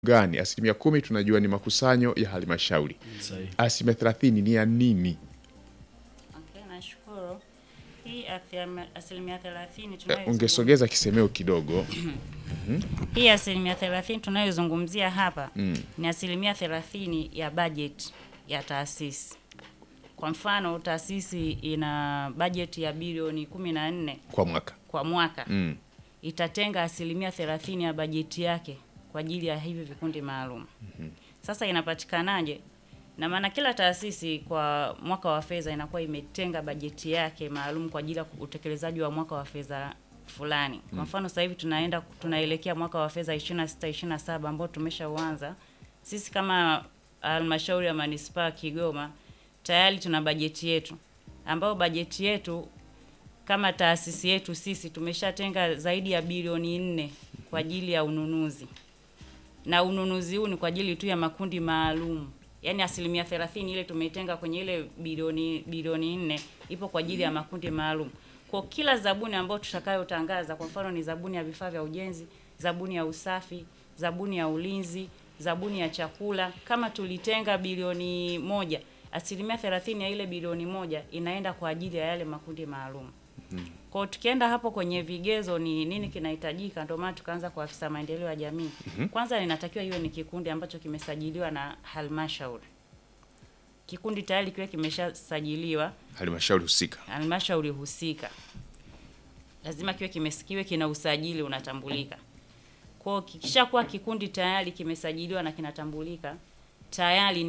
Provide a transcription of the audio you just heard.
gani? Asilimia kumi tunajua ni makusanyo ya halmashauri, Sahihi. asilimia thelathini ni ya nini? Okay, nashukuru. Hii athia- asilimia thelathini Eh, tunayozungumzia Ungesogeza kisemeo kidogo. hii asilimia thelathini tunayozungumzia hapa Mm. ni asilimia thelathini ya bajeti ya taasisi. Kwa mfano taasisi ina bajeti ya bilioni kumi na nne kwa mwaka kwa mwaka mm. itatenga asilimia thelathini ya bajeti yake kwa ajili ya hivi vikundi maalum. Sasa inapatikanaje? Na maana kila taasisi kwa mwaka wa fedha inakuwa imetenga bajeti yake maalum kwa ajili ya utekelezaji wa mwaka wa fedha fulani. Kwa mfano sasa hivi tunaenda tunaelekea mwaka wa fedha 26 27 ambao tumeshauanza. Sisi kama halmashauri ya manispaa ya Kigoma tayari tuna bajeti yetu ambayo bajeti yetu kama taasisi yetu sisi tumeshatenga zaidi ya bilioni nne kwa ajili ya ununuzi, na ununuzi huu ni kwa ajili tu ya makundi maalum, yaani asilimia thelathini ile tumeitenga kwenye ile bilioni bilioni nne ipo kwa ajili ya makundi maalum. Kwa kila zabuni ambayo tutakayotangaza, kwa mfano ni zabuni ya vifaa vya ujenzi, zabuni ya usafi, zabuni ya ulinzi, zabuni ya chakula, kama tulitenga bilioni moja, asilimia thelathini ya ile bilioni moja inaenda kwa ajili ya yale makundi maalum. Kwa hiyo tukienda hapo kwenye vigezo ni nini kinahitajika, ndio maana tukaanza kwa afisa maendeleo ya jamii. Kwanza inatakiwa iwe ni kikundi ambacho kimesajiliwa na halmashauri. Kikundi tayari kiwe kimeshasajiliwa halmashauri husika halmashauri husika, lazima kiwe kimesikiwe, kina usajili unatambulika. Kwa hiyo kikishakuwa kikundi tayari kimesajiliwa na kinatambulika, tayari ni